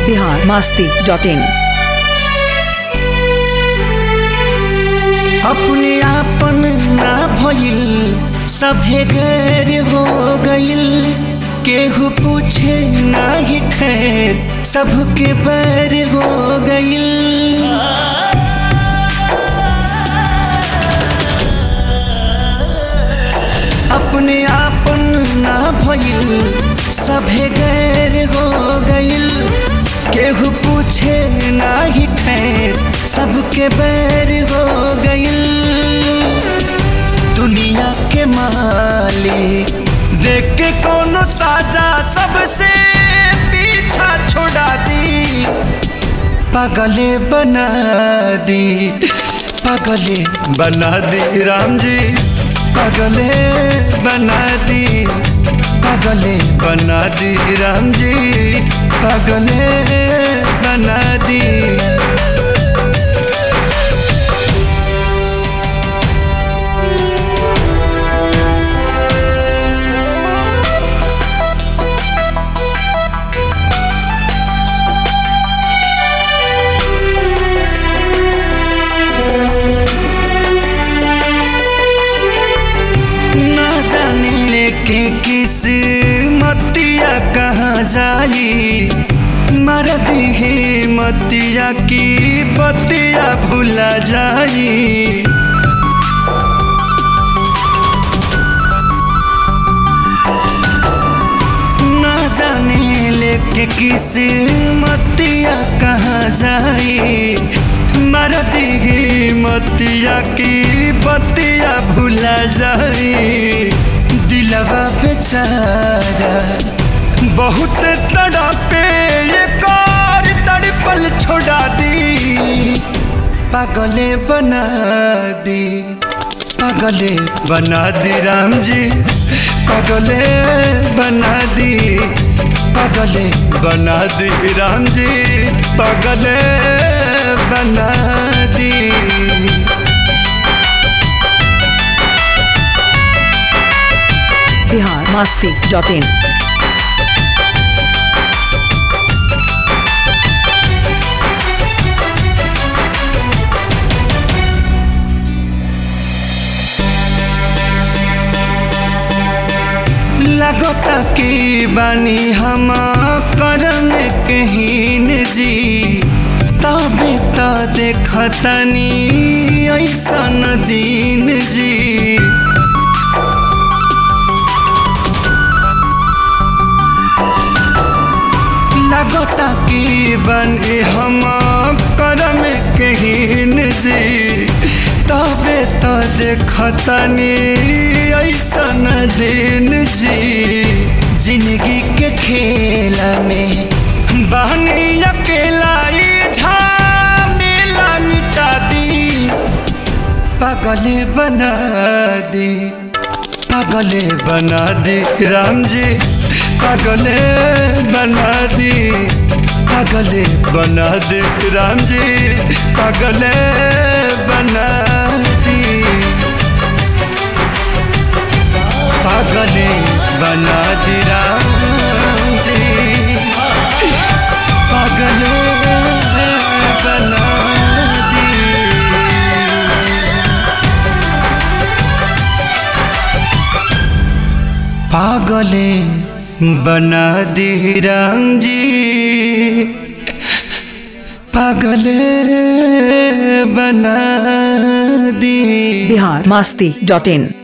Bihar Masti dot इन अपने आपन ना भइल सभे गैर हो गइल केहू पूछे ना ही खैर सबके बैर हो गइल अपने आपन ना भइल सभे गैर हो गइल केहू पूछे ना ही खैर सबके बैर हो गइल दुनिया के मालिक देख के कोनो साजा सबसे पीछा छोड़ा दी पागले बना दी पागले बना दी राम जी पागले बना दी पागले बना दी राम जी पागले बना दी ना जाने लेके किस मतिया कहाँ जाई मर दिहे मतिया की बतिया भुला जाई ना जाने लेके किस मतिया कहाँ जाई मर दिहे मतिया की बतिया भुला जाई दिलवा बेचारा बहुत तड़पे ये कार तड़पल छोड़ा दी पागले बना दी पागले बना दी राम जी पागले बना दी पागले बना दी राम जी पागले बना दी बिहार मास्ती डॉट इन लगता की बानी हम करम कहीन जी तबे तो देखतनी ऐसन दिन जी लगता की बनी हम करम कहीन जी तबे तो देखतनी ऐसन दिन जी जिंदगी के खेल में बहनी अकेला ई झमेला मिटा दी पागले बना दी पागले बना दी राम जी पागले बना दी पागले बना दी राम जी पागले बना दी पागले बना दी राम जी पागले बना दी पागले बना दी राम जी पागले बना दी बिहार मास्ती डॉट इन